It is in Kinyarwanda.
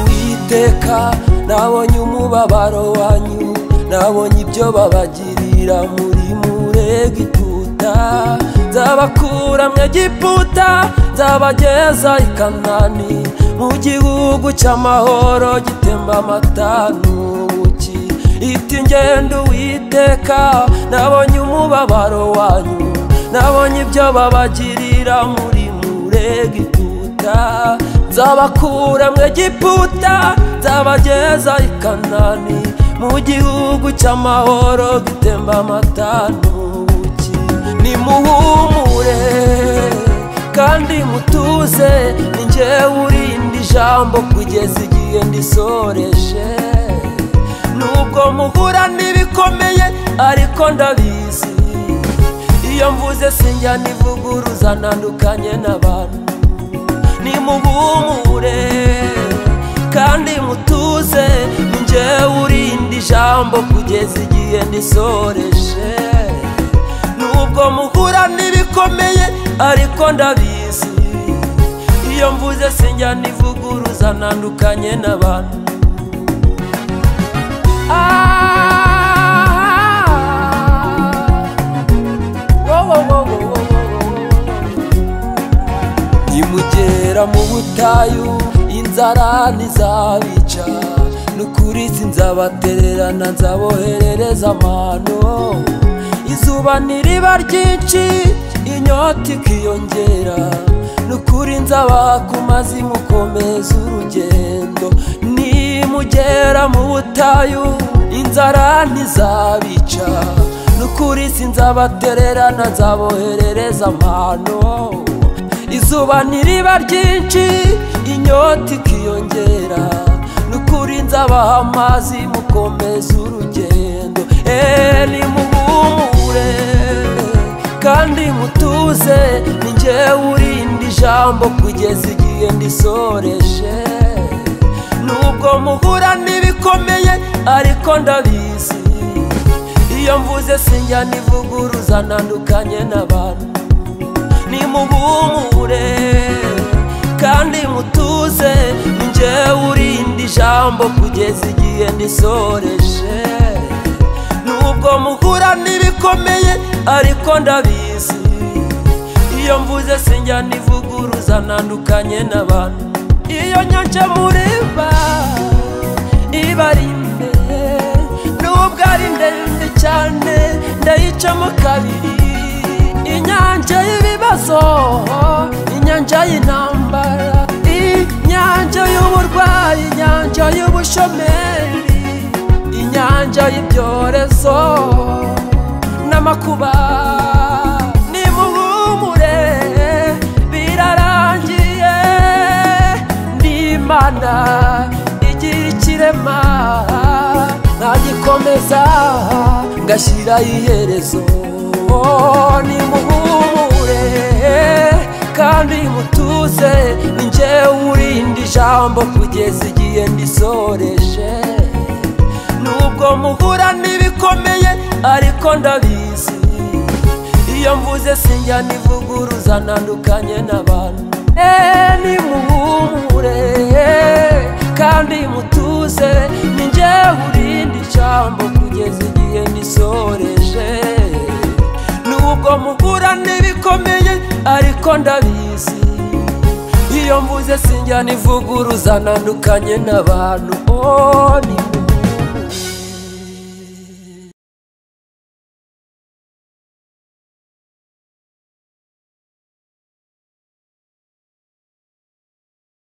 uwiteka nabonye umubabaro wanyu nabonye ibyo babagirira muri murega ituta nzabakura mu egiputa nzabageza i kanani mu gihugu cy'amahoro gitemba amata n'ubuki iti ngendo uwiteka nabonye umubabaro wanyu nabonye ibyo babagirira muri murega ituta nzabakura mu egiputa nzabageza i kanani mu gihugu cy'amahoro gitemba amata n'ubuki nimuhumure kandi mutuze ni njyewe urindi ijambo kugeza igihe ndisoreje nubwo muhura n'ibikomeye ariko ndabizi iyo mvuze sinjya nivuguruza ntandukanye n'abantu nimuhumure kandi mutuze ni njyewe urindi ijambo kugeza igihe ndisoreje nubwo muhura n'ibikomeye ariko ndabizi iyo mvuze sinjya nivuguruza ntandukanye n'abantu nimugera mu butayu inzara ntizabica n'ukuri sinzabatererana nzaboherereza amano izuba ntiriba ryinshi inyota ikiyongera n'ukuri nzabaha ku mazi mukomeza urugendo nimugera mu butayu inzara ntizabica n'ukuri sinzabatererana nzaboherereza amano izuba ntiriba ryinshi inyota ikiyongera n'ukuri nzabaha amazi mukomeza urugendo eee nimuhumure kandi mutuze ni njyewe urindi ijambo kugeza igihe ndisoreje nubwo muhura n'ibikomeye ariko ndabizi iyo mvuze sinjya nivuguruza ntandukanye n'abantu nimuhumure kandi mutuze ni njyewe urindi ijambo kugeza igihe ndisoreje nubwo muhura n'ibikomeye ariko ndabizi iyo mvuze sinjya nivuguruza ntandukanye n'abantu iyo nyanja muriba iba ari imbere nubwo ari ndende cyane ndayicamo kabiri inyanja y'ibibazo inyanja y'intambara inyanja y'uburwayi inyanja y'ubushomeri inyanja y'ibyorezo n'amakuba nimuhumure birarangiye n'imana igira ikirema ntagikomeza ngashyiraho iherezo nimuhumure kandi mutuze ni njyewe urindi ijambo kugeza igihe ndisoreje nubwo muhura n'ibikomeye ariko ndabizi iyo mvuze sinjya nivuguruza ntandukanye n'abantu eee nimuhumure kandi mutuze ni njyewe urindi ijambo kugeza igihe ndisoreje nubwo muhura n'ibikomeye ariko ndabizi iyo mvuze sinjya nivuguruza ntandukanye n'abantu